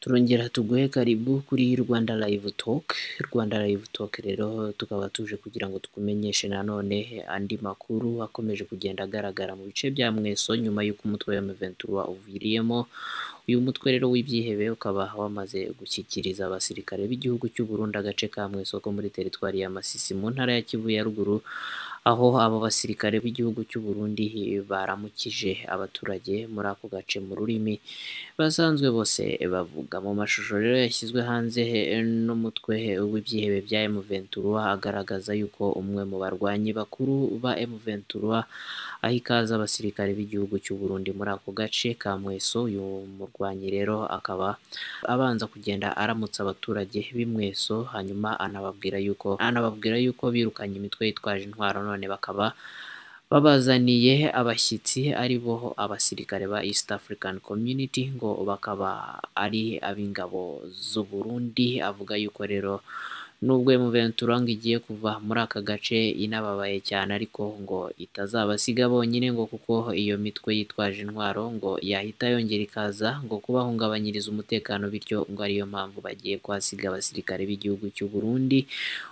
tuguhe karibu kuri Rwanda Live Talk, Rwanda Live Talk rero tukaba tuje kugira ngo tukumenyeshe nanone andi makuru akomeje kugenda agaragara mu bice bya Mweso nyuma y'uko umutwe wa M23 uviriyemo uyu mutwe rero w'ibyihebe ukaba wamaze gushyikiriza abasirikare b'igihugu cy'u Burundi agace ka Mweso ko muri teritwari ya Masisi mu ntara ya Kivu ya ruguru aho abo basirikare b'igihugu cy'u Burundi baramukije abaturage muri ako gace mu rurimi basanzwe bose bavuga mu mashusho rero yashyizwe hanze n'umutwe w'ibyihebe bya M23 agaragaza yuko umwe mu barwanyi bakuru ba M23 aho ikaza abasirikare b'igihugu cy'u Burundi muri ako gace ka Mweso uyu murwanyi rero akaba abanza kugenda aramutsa abaturage b'Imweso hanyuma anababwira yuko anababwira yuko birukanye imitwe yitwaje intwaro none bakaba babazaniye abashyitsi ari bo abasirikare ba East African Community ngo bakaba ari ab'ingabo z'u Burundi avuga yuko rero nubwo M23 ngo igiye kuva muri aka gace inababaye cyane ariko ngo itazabasiga bonyine ngo kuko iyo mitwe yitwaje intwaro ngo yahita yongera ikaza ngo kubahungabanyiriza umutekano bityo ngo ariyo mpamvu bagiye kuhasiga abasirikare b'igihugu cy'u Burundi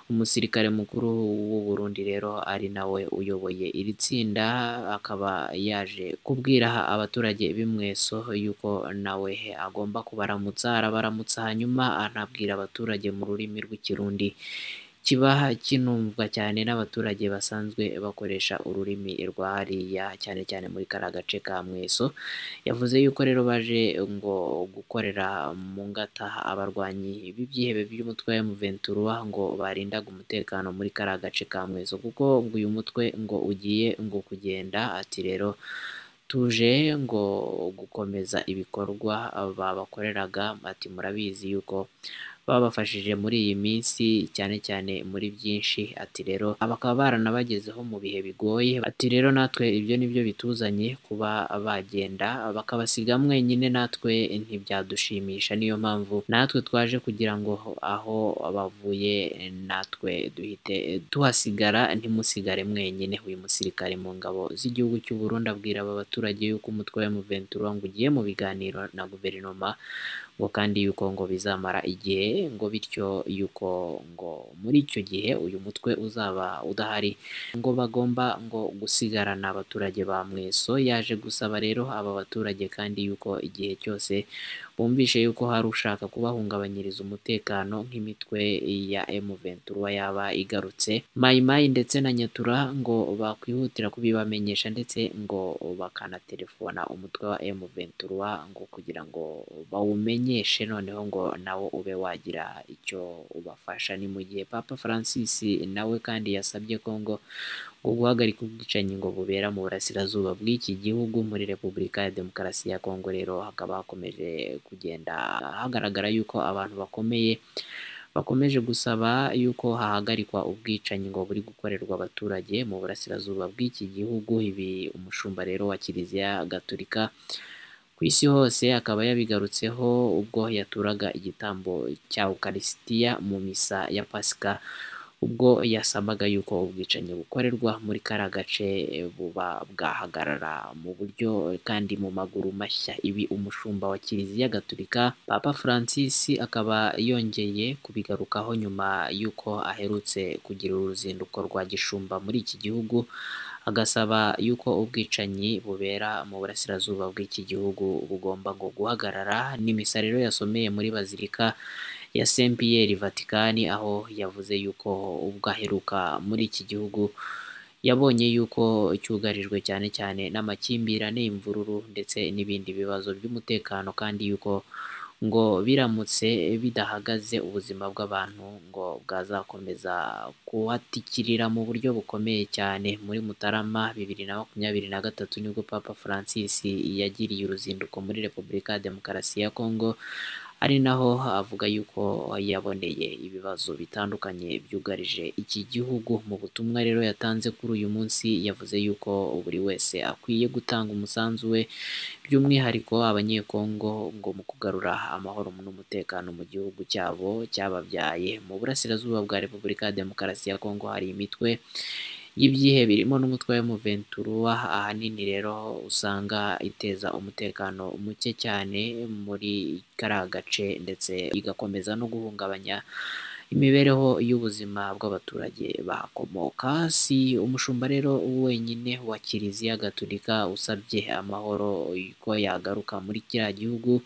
umusirikare mukuru w'u Burundi rero ari nawe uyoboye iri tsinda akaba yaje kubwira abaturage b'imweso yuko nawe agomba kubaramutsa arabaramutsa hanyuma anabwira abaturage mu rurimi rw'ikirundi kiba kinumvwa cyane n'abaturage basanzwe bakoresha ururimi rwa hariya cyane cyane muri kariya gace ka mweso yavuze yuko rero baje ngo gukorera mu ngata abarwanyi b'ibyihebe by'umutwe wa M23 ngo barindaga umutekano muri kariya gace ka mweso kuko ngo uyu mutwe ngo ugiye ngo kugenda ati rero tuje ngo gukomeza ibikorwa babakoreraga ati murabizi yuko babafashije muri iyi minsi cyane cyane muri byinshi ati rero bakaba baranabagezeho mu bihe bigoye ati rero natwe ibyo nibyo bituzanye kuba bagenda bakabasiga mwenyine natwe ntibyadushimisha niyo mpamvu natwe twaje kugira ngo aho bavuye natwe duhite tuhasigara ntimusigare mwenyine uyu musirikare mu ngabo z'igihugu cy'u Burundi abwira aba baturage yuko umutwe wa M23 ngo ugiye mu biganiro na guverinoma ngo kandi yuko ngo bizamara igihe ngo bityo yuko ngo muri icyo gihe uyu mutwe uzaba udahari ngo bagomba ngo gusigarana abaturage ba mweso yaje gusaba rero aba baturage kandi yuko igihe cyose bumvishe yuko hari ushaka kubahungabanyiriza umutekano nk'imitwe ya M23 yaba igarutse mayimayi ndetse na nyatura ngo bakwihutira kubibamenyesha ndetse ngo bakanatelefona umutwe wa M23 ngo kugira ngo bawumenyeshe noneho ngo nawo ube wagira icyo ubafasha ni mu gihe Papa Francis nawe kandi yasabye ko ngo guhagarika ubwicanyi ngo bubera mu burasirazuba bw'iki gihugu muri repubulika ya demokarasi ya kongo rero hakaba hakomeje kugenda hagaragara yuko abantu bakomeye bakomeje gusaba yuko hahagarikwa ubwicanyi ngo buri gukorerwa abaturage mu burasirazuba bw'iki gihugu ibi umushumba rero wa kiliziya gaturika ku isi hose akaba yabigarutseho ubwo yaturaga igitambo cya ukarisitiya mu misa ya pasika ubwo yasabaga yuko ubwicanyi bukorerwa muri kariya gace buba bwahagarara mu buryo kandi mu maguru mashya ibi umushumba wa kiliziya gaturika papa francis akaba yongeye kubigarukaho nyuma y'uko aherutse kugira uruzinduko rwa gishumba muri iki gihugu agasaba yuko ubwicanyi bubera mu burasirazuba bw'iki gihugu bugomba ngo guhagarara n'imisa rero yasomeye muri bazilika ya Saint Pierre Vatican aho yavuze yuko ubwo aheruka muri iki gihugu yabonye yuko cyugarijwe cyane cyane n'amakimbirane imvururu ndetse n'ibindi bibazo by'umutekano kandi yuko ngo biramutse bidahagaze ubuzima bw'abantu ngo bwazakomeza kuhatikirira mu buryo bukomeye cyane muri Mutarama bibiri na makumyabiri na gatatu nibwo Papa Francis yagiriye uruzinduko muri Repubulika ya Demokarasi ya Kongo ari naho avuga yuko yaboneye ibibazo bitandukanye byugarije iki gihugu mu butumwa rero yatanze kuri uyu munsi yavuze yuko buri wese akwiye gutanga umusanzu we by'umwihariko abanyekongo ngo mu kugarura amahoro n'umutekano mu gihugu cyabo cyababyaye mu burasirazuba bwa repubulika ya demokarasi ya kongo hari imitwe y'ibyihe birimo n'umutwe wa M23 ahanini rero usanga iteza umutekano muke cyane muri kariya gace ndetse igakomeza no guhungabanya imibereho y'ubuzima bw'abaturage bahakomoka si umushumba rero wenyine wa kiliziya gatolika usabye amahoro ko yagaruka muri kiriya gihugu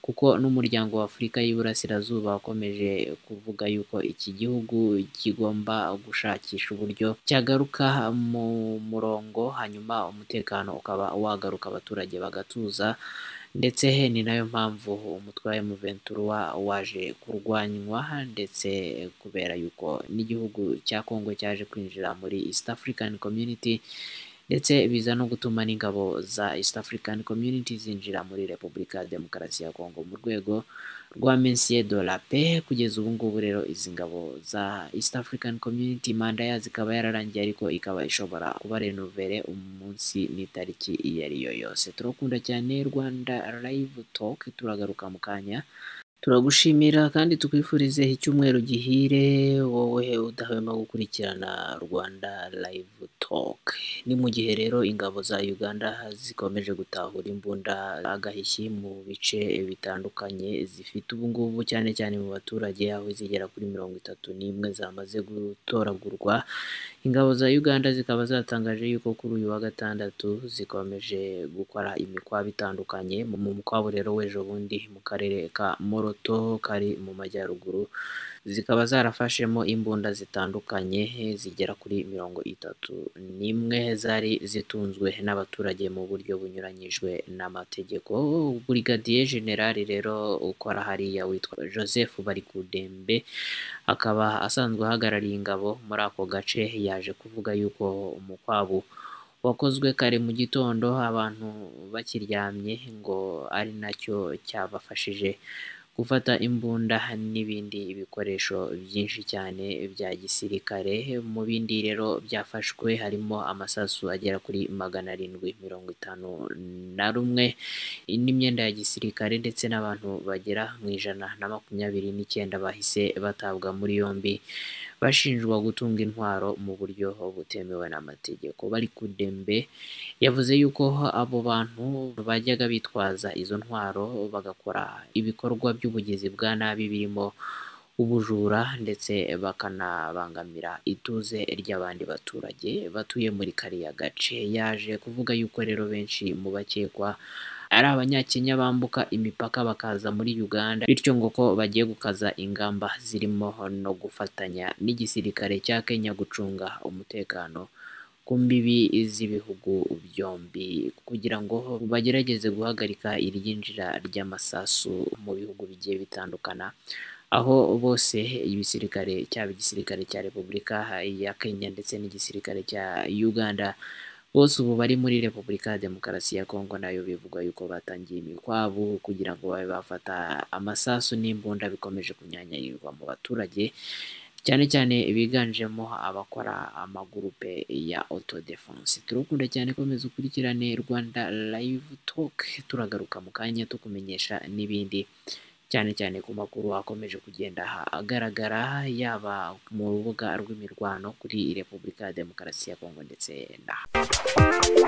kuko n'umuryango wa Afurika y'Iburasirazuba wakomeje kuvuga yuko iki gihugu kigomba gushakisha uburyo cyagaruka mu murongo hanyuma umutekano ukaba wagaruka abaturage bagatuza ndetse ni nayo mpamvu umutwe wa M23 waje kurwanywa ndetse kubera yuko n'igihugu cya Kongo cyaje kwinjira muri East African Community ndetse biza no gutuma n'ingabo za East African Community zinjira muri Repubulika ya Demokarasi ya Kongo mu rwego rwa Messier de la Paix kugeza ubu ngubu rero izi ngabo za East African Community manda yazo ikaba yararangiye ariko ikaba ishobora kuba renovere umunsi n'itariki iyo ari yo yose turakunda cyane Rwanda Live Talk turagaruka mu kanya turagushimira kandi tukwifurize icyumweru gihire wowe udahwema gukurikirana rwanda live talk ni mu gihe rero ingabo za uganda zikomeje gutahura imbunda agahishyi mu bice bitandukanye zifite ubu ngubu cyane cyane mu baturage aho zigera kuri mirongo itatu n'imwe zamaze gutoragurwa ingabo za uganda zikaba zatangaje yuko kuri uyu wa gatandatu zikomeje gukora imikwabo itandukanye mu mukwabo rero w'ejo bundi mu karere ka moro moto kari mu majyaruguru zikaba zarafashemo imbunda zitandukanye zigera kuri mirongo itatu n'imwe zari zitunzwe n'abaturage mu buryo bunyuranyijwe n'amategeko burigadiye generali rero ukora hariya witwa joseph barikudembe akaba asanzwe ahagarariye ingabo muri ako gace yaje kuvuga yuko umukwabu wakozwe kare mu gitondo abantu bakiryamye ngo ari nacyo cyabafashije gufata imbunda n'ibindi bikoresho byinshi cyane bya gisirikare mu bindi rero byafashwe harimo amasasu agera kuri magana arindwi mirongo itanu na rumwe n'imyenda ya gisirikare ndetse n'abantu bagera mu ijana na makumyabiri n'icyenda bahise batabwa muri yombi bashinjwa gutunga intwaro mu buryo butemewe n'amategeko bari kudembe yavuze yuko abo bantu bajyaga bitwaza izo ntwaro bagakora ibikorwa by'ubugizi bwa nabi birimo ubujura ndetse bakanabangamira ituze ry'abandi baturage batuye muri kariya gace yaje kuvuga yuko rero benshi mu bakekwa ari abanyakenya bambuka imipaka bakaza muri uganda bityo ngo ko bagiye gukaza ingamba zirimo no gufatanya n'igisirikare cya kenya gucunga umutekano ku mbibi z'ibihugu byombi kugira ngo bagerageze guhagarika iryinjira ry'amasasu mu bihugu bigiye bitandukana aho bose ibisirikare cyaba igisirikare cya repubulika ya kenya ndetse n'igisirikare cya uganda bose ubu bari muri repubulika ya demokarasi ya kongo nayo bivugwa yuko batangiye imikwabu kugira ngo babe bafata amasasu n'imbunda bikomeje kunyanyarirwa mu baturage cyane cyane biganjemo abakora amagurupe ya autodefense turakunda cyane komeza ukurikirane rwanda live talk turagaruka mu kanya tukumenyesha n'ibindi cyane cyane ku makuru akomeje kugenda agaragara yaba mu rubuga rw'imirwano kuri repubulika ya demokarasi ya kongo ndetse na